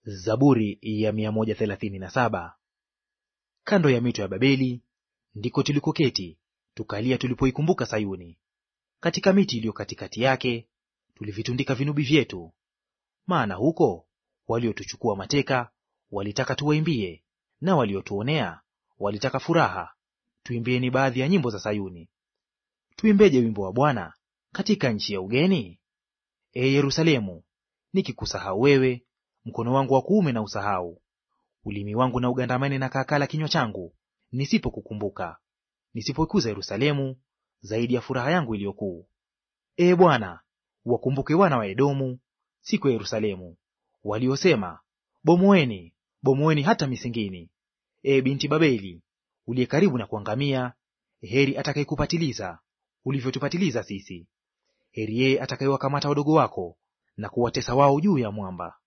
Zaburi ya mia moja thelathini na saba. Kando ya mito ya Babeli ndiko tulikoketi tukalia tulipoikumbuka Sayuni. Katika miti iliyo katikati yake tulivitundika vinubi vyetu, maana huko waliotuchukua mateka walitaka tuwaimbie, na waliotuonea walitaka furaha. Tuimbieni baadhi ya nyimbo za Sayuni. Tuimbeje wimbo wa Bwana katika nchi ya ugeni? Ee Yerusalemu, nikikusahau wewe, mkono wangu wa kuume na usahau. Ulimi wangu na ugandamane na kaakala kinywa changu, nisipokukumbuka, nisipoikuza Yerusalemu zaidi ya furaha yangu iliyokuu. Ee Bwana, wakumbuke wana wa Edomu siku ya Yerusalemu, waliosema, bomoeni, bomoeni hata misingini. Ee binti Babeli, uliye karibu na kuangamia, heri atakayekupatiliza ulivyotupatiliza sisi. Heri yeye atakayewakamata wadogo wako na kuwatesa wao juu ya mwamba.